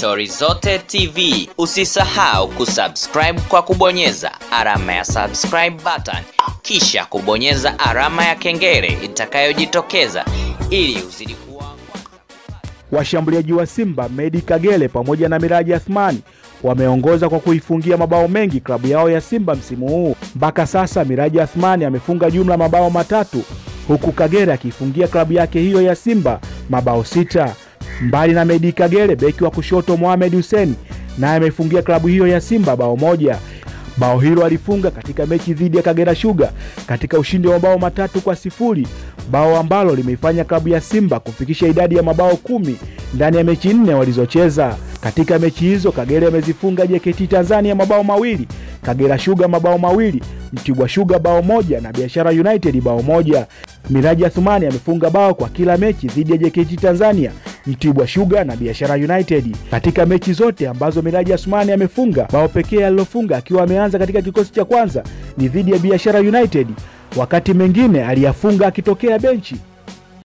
Stori Zote TV. Usisahau kusubscribe kwa kubonyeza alama ya subscribe button, kisha kubonyeza alama ya kengele itakayojitokeza ili uzidi kuwa Washambuliaji wa Simba Medi Kagere pamoja na Miraji Athmani wameongoza kwa kuifungia mabao mengi klabu yao ya Simba msimu huu. Mpaka sasa Miraji Athmani amefunga jumla mabao matatu huku Kagere akiifungia klabu yake hiyo ya Simba mabao sita. Mbali na Medi Kagere, beki wa kushoto Mohamed Hussein naye amefungia klabu hiyo ya Simba bao moja. Bao hilo alifunga katika mechi dhidi ya Kagera Sugar katika ushindi wa mabao matatu kwa sifuri, bao ambalo limeifanya klabu ya Simba kufikisha idadi ya mabao kumi ndani ya mechi nne walizocheza. Katika mechi hizo Kagera amezifunga JKT Tanzania mabao mawili, Kagera Sugar mabao mawili, Mtibwa Sugar bao moja na Biashara United bao moja. Miraji Athumani amefunga bao kwa kila mechi dhidi ya JKT Tanzania, Mtibwa Sugar na Biashara United. Katika mechi zote ambazo Miraji Athumani amefunga, bao pekee alilofunga akiwa ameanza katika kikosi cha kwanza ni dhidi ya Biashara United, wakati mengine aliyafunga akitokea benchi.